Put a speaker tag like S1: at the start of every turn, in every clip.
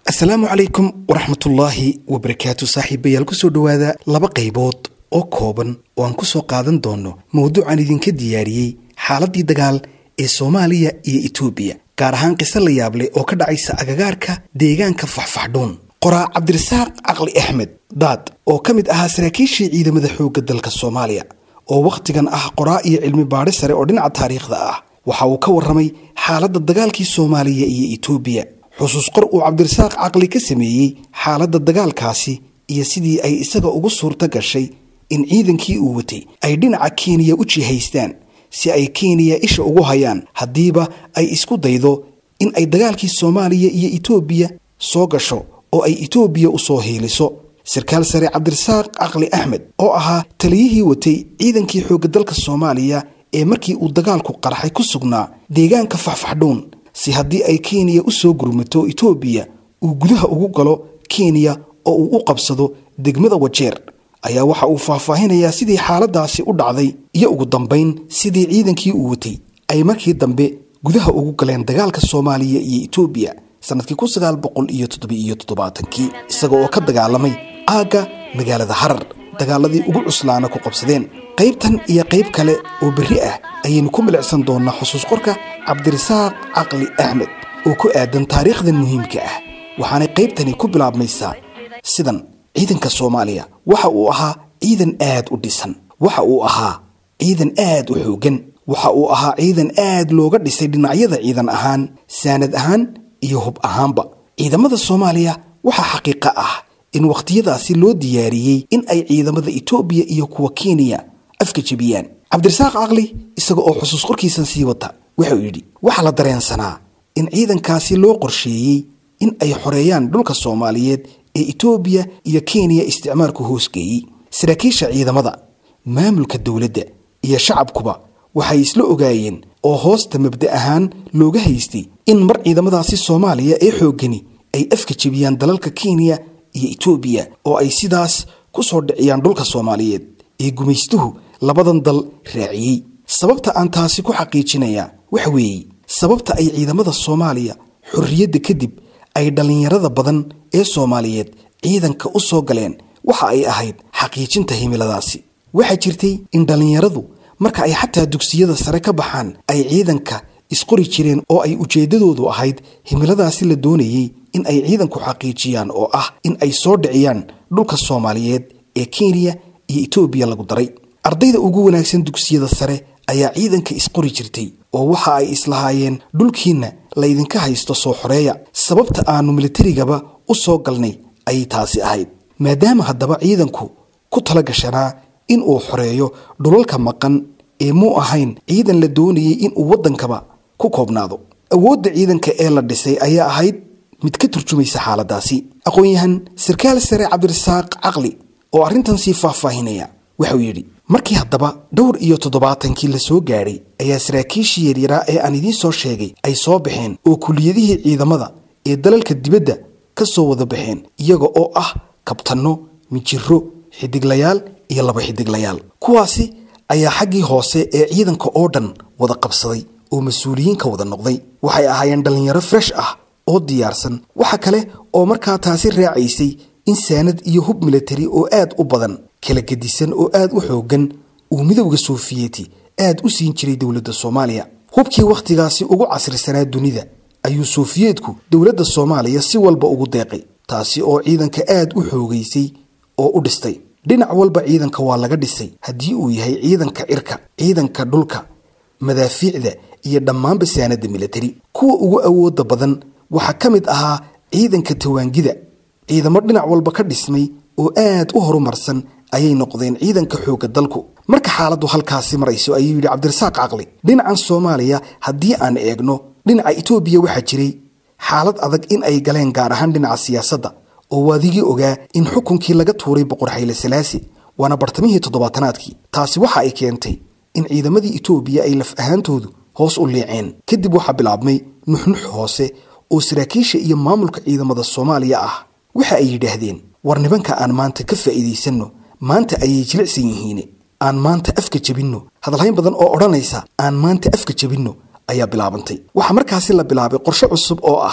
S1: asalaamu calaykum waraxmatullaahi wabarakaatu saaxiibayaal kusoo dhowaada laba qaybood oo kooban oo aan kusoo qaadan doono mowduucan idinka diyaariyey xaaladdii dagaal ee soomaaliya iyo etoobiya gaar ahaan qiso la yaable oo ka dhacaysa agagaarka deegaanka faxfaxdhuun qoraa cabdirasaaq caqli axmed daad oo ka mid ahaa saraakiishii ciidamada xoogga dalka soomaaliya oo wakhtigan ah qoraa iyo cilmi baadhi sare oo dhinaca taariikhda ah waxa uu ka warramay xaaladda dagaalkii soomaaliya iyo etoobiya xusuus qor uu cabdirasaaq caqli ka sameeyey xaaladda dagaalkaasi iyo sidii ay isaga ugu suurto gashay in ciidankii uu watay ay dhinaca kenya u jihaystaan si ay kenya isha ugu hayaan haddiiba ay isku daydo in ay dagaalkii soomaaliya iyo etoobiya soo gasho oo ay etoobiya u soo hiiliso sarkaal sare cabdirasaaq caqli axmed oo ahaa taliyihii watay ciidankii xoogga dalka soomaaliya ee markii uu dagaalku qarxay ku sugnaa deegaanka faxfaxdhuun si haddii ay kenya u soo gurmato etoobiya uu gudaha ugu galo kenya oo uu u qabsado degmada wajeer ayaa waxa uu faahfaahinayaa sidii xaaladaasi u dhacday iyo ugu dambayn sidii ciidankii uu watay ay markii dambe gudaha ugu galeen dagaalka soomaaliya iyo etoobiya sanadkii kun sagaal boqol iyo toddobiiyo toddobaatankii isaga oo ka dagaalamay aagga magaalada harar dagaaladii ugu cuslaana ku qabsadeen qaybtan iyo qayb kale oo berri ah ayaynu ku milicsan doonnaa xusuus qorka cabdirasaaq caqli axmed oo ku aadan taariikhdan muhiimka ah waxaanay qaybtani ku bilaabmaysaa sidan ciidanka soomaaliya waxa uu ahaa ciidan aad u dhisan waxa uu ahaa ciidan aad u xooggan waxa uu ahaa ciidan aad looga dhisay dhinacyada ciidan ahaan saanad ahaan iyo hub ahaanba ciidamada soomaaliya waxaa xaqiiqo ah in wakhtiyadaasi loo diyaariyey in ay ciidamada etoobiya iyo kuwa kenya afka jebiyaan cabdirasaaq caqli isaga oo xusuus qorkiisan sii wata wuxuu yidhi waxaa la dareensanaa in ciidankaasi loo qorsheeyey in ay xoreeyaan dhulka soomaaliyeed ee etoobiya iyo kenya isticmaalku hoosgeeyey saraakiisha ciidamada maamulka dowladda iyo shacabkuba waxay isla ogaayeen oo hoosta mabda ahaan looga haystay in mar ciidamadaasi soomaaliya ee xooggani ay afka jebiyaan dalalka kenya iyo etoobiya oo ay sidaas ku soo dhiciyaan dhulka soomaaliyeed ee gumaystuhu labadan dal raaciyey sababta aan taasi ku xaqiijinayaa waxa weeye sababta ay ciidamada soomaaliya xorriyadda kadib ay dhallinyarada badan ee soomaaliyeed ciidanka u soo galeen waxa ay ahayd xaqiijinta himiladaasi waxaa jirtay in dhallinyaradu marka ay xataa dugsiyada sare ka baxaan ay ciidanka isqori jireen oo ay ujeeddadoodu ahayd himiladaasi la doonayey in ay ciidanku xaqiijiyaan oo ah in ay soo dhiciyaan dhulka soomaaliyeed ee kenya iyo etoobiya lagu daray ardayda ugu wanaagsan dugsiyada sare ayaa ciidanka isqori jirtay oo waxa ay islahaayeen dhulkiinna laydinka haysto soo xoreeya sababta aanu militarigaba u soo galnay ayay taasi ahayd maadaama haddaba ciidanku ku tala gashanaa in uu xoreeyo dhulalka maqan ee muu ahayn ciidan la doonayey inuu waddankaba ku koobnaado awoodda ciidanka ee la dhisay ayaa ahayd mid ka turjumaysa xaaladaasi aqoon-yahan sarkaal sare cabdirasaaq caqli oo arrintan sii faahfaahinaya waxauu yidhi markii haddaba dhowr iyo toddobaatankii la soo gaadhay ayaa saraakiishii yaryaraa ee aan idiin soo sheegay ay soo baxeen oo kuliyadihii ciidamada ee dalalka dibadda ka soo wada baxeen iyaga oo ah kabtanno mijiro xidiglayaal iyo laba xidiglayaal kuwaasi ayaa xaggii hoose ee ciidanka oo dhan wada qabsaday oo mas-uuliyiinka wada noqday waxay ahaayeen dhallinyaro fresh ah oo diyaarsan waxa kale oo markaa taasi raacaysay in saanad iyo hub militari oo aad u badan kala gedisan oo aad u xooggan uu midowda sofiyeeti aad u siin jiray dowladda soomaaliya hubkii wakhtigaasi ugu casrisanaa dunida ayuu sofiyeetku dowladda soomaaliya si walba ugu deeqay taasi oo ciidanka aad u xoogaysay oo u dhistay dhinac walba ciidanka waa laga dhisay haddii uu yahay ciidanka cirka ciidanka dhulka madaafiicda iyo dhammaanba saanadda militari kuwa ugu awoodda badan waxaa ka mid ahaa ciidanka tawaangida ciidamo dhinac walba ka dhismay oo aad u horumarsan ayay noqdeen ciidanka xoogga dalku marka xaaladdu halkaasi marayso ayuu yidhi cabdirasaaq caqli dhinacan soomaaliya haddii aan eegno dhinaca etoobiya waxaa jiray xaalad adag in ay galeen gaar ahaan dhinaca siyaasadda oo waadigii ogaa in xukunkii laga tuuray boqor xayle salaasi waana bartamihii toddobaatanaadkii taasi waxa ay keentay in ciidamadii etoobiya ay laf ahaantoodu hoos u liiceen kadib waxaa bilaabmay nuxnux hoose oo saraakiisha iyo maamulka ciidamada soomaaliya ah waxa ay yidhaahdeen war nibanka aan maanta ka faa'iidaysanno maanta ayay jilicsan yihiin aan maanta afka jebinno hadalhayn badan oo odhanaysa aan maanta afka jebinno ayaa bilaabantay waxaa markaasi la bilaabay qorshe cusub oo ah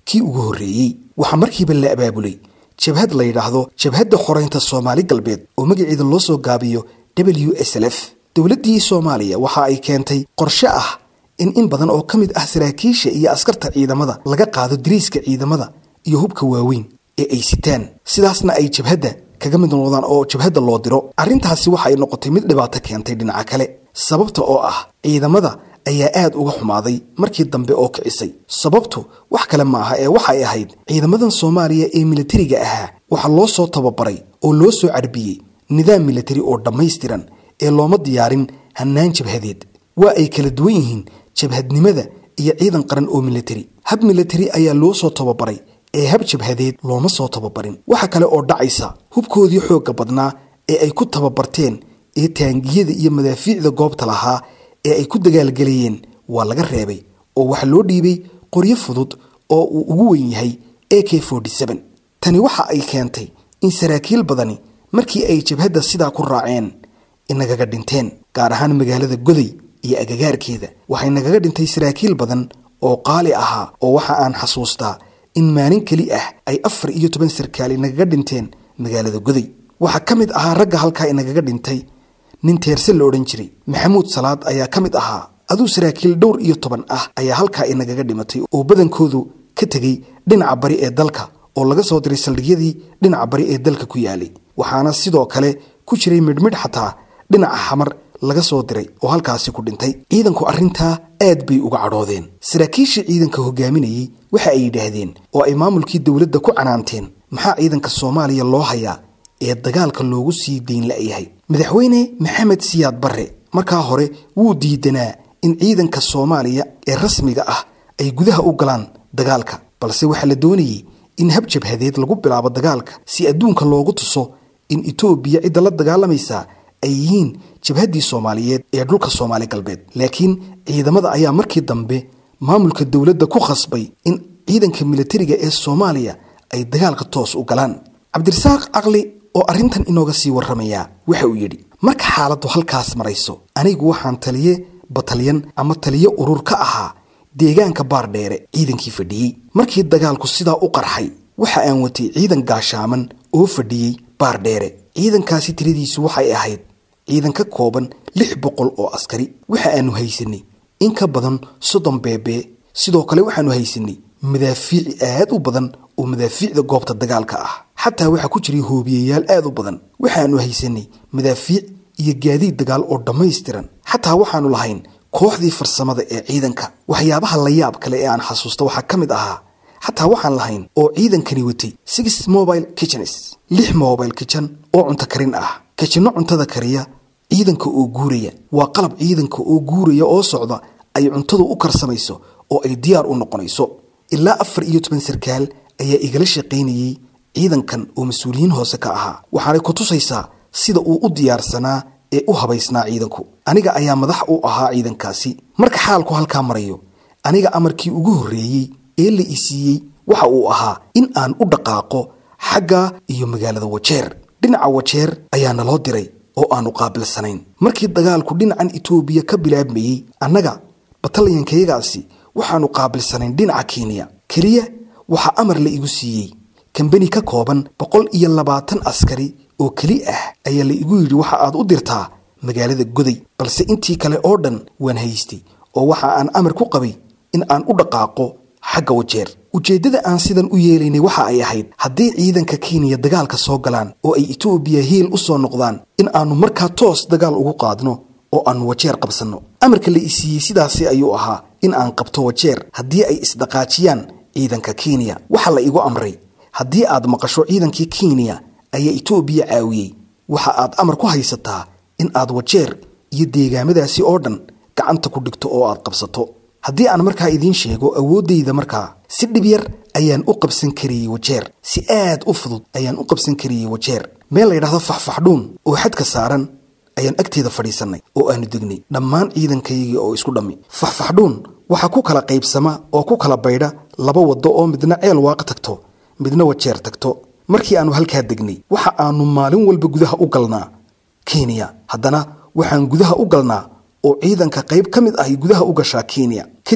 S1: kii ugu horreeyey waxaa markiiba la abaabulay jabhad la yidhaahdo jabhadda xoraynta soomaali galbeed oo magaceeda loo soo gaabiyo w s l f dowladdii soomaaliya waxa ay keentay qorshe ah in in badan oo ka mid ah saraakiisha iyo askarta ciidamada laga qaado diriiska ciidamada iyo hubka waaweyn ee ay sitaan sidaasna ay jabhadda kaga mid noqdaan oo jabhadda loo diro arrintaasi waxa ay noqotay mid dhibaato keentay dhinaca kale sababta oo ah ciidamada ayaa aad uga xumaaday markii dambe oo kicisay sababtu wax kale ma aha ee waxay ahayd ciidamadan soomaaliya ee militariga ahaa waxaa loo soo tababaray oo loo soo carbiyey nidaam militari oo dhammaystiran ee looma diyaarin hannaan jabhadeed waa ay kala duwan yihiin jabhadnimada iyo ciidan qaran oo militari hab militari ayaa loo soo tababaray ee hab jabhadeed looma soo tababarin waxa kale oo dhacaysa hubkoodii xoogga badnaa ee ay ku tababarteen ee taangiyada iyo madaafiicda goobta lahaa ee ay ku dagaalgelayeen waa laga reebay oo waxaa loo dhiibay qoryo fudud oo uu ugu weyn yahay a k tani waxa ay keentay in saraakiil badani markii ay jabhadda sidaa ku raaceen inagaga dhinteen gaar ahaan magaalada goday iyo agagaarkeeda waxay nagaga dhintay saraakiil badan oo qaali ahaa oo waxa aan xasuustaa in maalin keli ah ay afar iyo toban sarkaal inagaga dhinteen magaalada goday waxaa ka mid ahaa ragga halkaa inagaga dhintay nin teerse la odhan jiray maxamuud salaad ayaa ka mid ahaa aduu saraakiil dhowr iyo toban ah ayaa halkaa inagaga dhimatay oo badankoodu ka tegey dhinaca bari ee dalka oo laga soo diray saldhigyadii dhinaca bari ee dalka ku yaalay waxaana sidoo kale ku jiray midhmidh xataa dhinaca xamar laga soo diray oo halkaasi ku dhintay ciidanku arrintaa aad bay uga cadhoodeen saraakiishii ciidanka hogaaminayey waxa ay yidhaahdeen oo ay maamulkii dowladda ku canaanteen maxaa ciidanka soomaaliya loo hayaa ee dagaalka loogu sii dayn la'yahay madaxweyne maxamed siyaad barre markaa hore wuu diidanaa in ciidanka soomaaliya ee rasmiga ah ay gudaha u galaan dagaalka balse waxaa la doonayey in hab jabhadeed lagu bilaabo dagaalka si adduunka loogu tuso in etoobiya cidda la dagaalamaysaa ay yihiin jabhaddii soomaaliyeed ee dhulka soomaali galbeed laakiin ciidamada ayaa markii dambe maamulka dowladda ku khasbay in ciidanka militariga ee soomaaliya ay dagaalka toos u galaan cabdirasaaq caqli oo arrintan inooga sii warramayaa waxa uu yidhi marka xaaladdu halkaas marayso anigu waxaan taliye batalyan ama taliye urur ka ahaa deegaanka baardheere ciidankii fadhiyey markii dagaalku sidaa u qarxay waxa aan watay ciidan gaashaaman oo fadhiyey baardheere ciidankaasi tiradiisu waxay ahayd ciidan ka kooban lix boqol oo askari waxa aanu haysanay in ka badan soddon beebee sidoo kale waxaanu haysanay madaafiic aad u badan oo madaafiicda goobta dagaalka ah xataa waxaa ku jiray hoobiyayaal aad u badan waxaanu haysanay madaafiic iyo gaadiid dagaal oo dhammaystiran xataa waxaanu lahayn kooxdii farsamada ee ciidanka waxyaabaha la yaab kale ee aan xasuusta waxaa ka mid ahaa xataa waxaan lahayn oo ciidankani watay six mobile kitchens lix mobile kitchen oo cunto karin ah kajinno cuntada kariya ciidanka oo guuraya waa qalab ciidanka oo guuraya oo socda ay cuntadu u karsamayso oo ay diyaar u noqonayso ilaa afar iyo toban sarkaal ayaa igala shaqaynayey ciidankan oo mas-uuliyiin hoose ka ahaa waxaanay ku tusaysaa sida uu u diyaarsanaa ee u habaysnaa ciidanku aniga ayaa madax u ahaa ciidankaasi marka xaalku halkaa marayo aniga amarkii ugu horreeyey ee la isiiyey waxa uu ahaa in aan u dhaqaaqo xagga iyo magaalada wajeer dhinaca wajeer ayaa naloo diray oo aanu qaabilsanayn markii dagaalku dhinacan itoobiya ka bilaabmayey annaga batalyankayagaasi waxaanu qaabilsanayn dhinaca kenya keliya waxaa amar la igu siiyey kambani ka kooban boqol iyo labaatan askari oo keli ah ayaa la igu yidhi waxa aad u dirtaa magaalada goday balse intii kale oo dhan waan haystay oo waxa aan amar ku qabay in aan u dhaqaaqo xagga wajeer ujeeddada aan sidan u yeelaynay waxa ay ahayd haddii ciidanka kenya dagaalka soo galaan oo ay etoobiya hiil u soo noqdaan in aannu markaa toos dagaal ugu qaadno oo aannu wajeer qabsanno amarka la isiiyey sidaasi ayuu ahaa in aan qabto wajeer haddii ay isdhaqaajiyaan ciidanka kenya waxaa la igu amray haddii aad maqasho ciidankii kenya ayaa etoobiya caawiyey waxa aad amar ku haysataa in aad wajeer iyo deegaamadaasi oo dhan gacanta ku dhigto oo aad qabsato haddii aan markaa idiin sheego awooddayda markaa si dhib yar ayaan u qabsan kariyey wajeer si aad u fudud ayaan u qabsan kariyey wajeer meel la yidhahdo faxfaxdhuun oo xadka saaran ayaan agteeda fadhiisannay oo aanu degnay dhammaan ciidankaygii oo isku dhammi faxfaxdhuun waxaa ku kala qaybsama oo ku kala baydha laba waddo oo midna ceel waaq tagto midna wajeer tagto markii aannu halkaa degnay waxa aannu maalin walba gudaha u galnaa kenya haddana waxaan gudaha u galnaa oo ciidanka qayb ka mid ahy gudaha u gashaa kenya kadib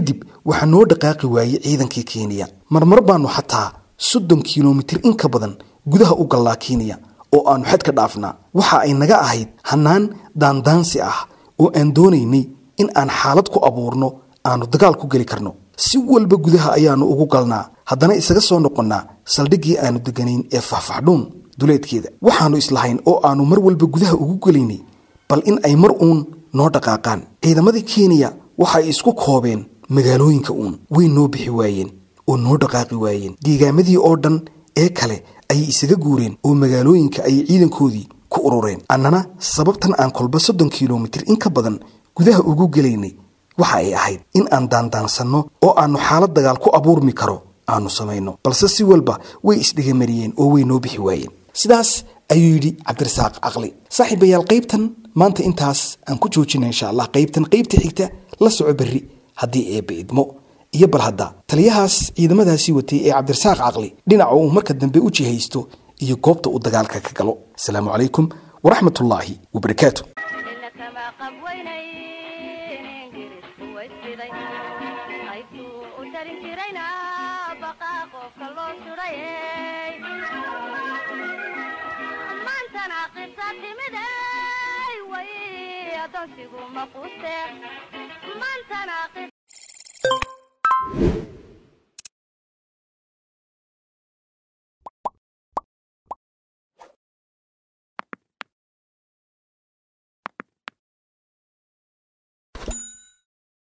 S1: waxaa noo dhaqaaqi waayey ciidankii kenya marmar baanu xataa soddon kilomitir in ka badan gudaha u gallaa kenya oo aanu xad ka dhaafnaa waxa ay naga ahayd hannaan daandaansi ah oo aan doonaynay in aan xaalad ku abuurno aanu dagaal ku geli karno si walba gudaha ayaannu ugu galnaa haddana isaga soo noqonnaa saldhiggii aanu deganayn ee faahfaxdhuun duleedkeeda waxaannu islahayn oo aanu mar walba gudaha ugu gelaynay bal in ay mar uun noo dhaqaaqaan ciidamadii kenya waxa ay isku koobeen magaalooyinka uun way noo bixi waayeen oo noo dhaqaaqi waayeen deegaamadii oo dhan ee kale ayay isaga guureen oo magaalooyinka ayay ciidankoodii ku urureen annana sababtan aan kolba soddon kilomitir in ka badan gudaha ugu gelaynay waxa ay ahayd in aan daandaansanno oo aannu xaalad dagaal ku abuurmi karo aanu samayno balse si walba way isdhegamariyeen oo way noo bixi waayeen sidaas ayuu yidhi cabdirasaaq caqli saaxiibayaal qaybtan maanta intaas aan ku joojina insha allah qaybtan qaybta xigta la soco berri haddii eebba idmo iyo bal hadda taliyahaas ciidamadaasii watay ee cabdirasaaq caqli dhinaca uu marka dambe u jihaysto iyo goobta uu dagaalka ka galo asalaamu calaykum waraxmat ullaahi wabarakaatu
S2: ina kama qabweynayn ingiriisku waysiday qaybtuu u tarin jirayna baqaa qofka loo sudhayey maantana qisa timiday way adoonsigu ma quste maantana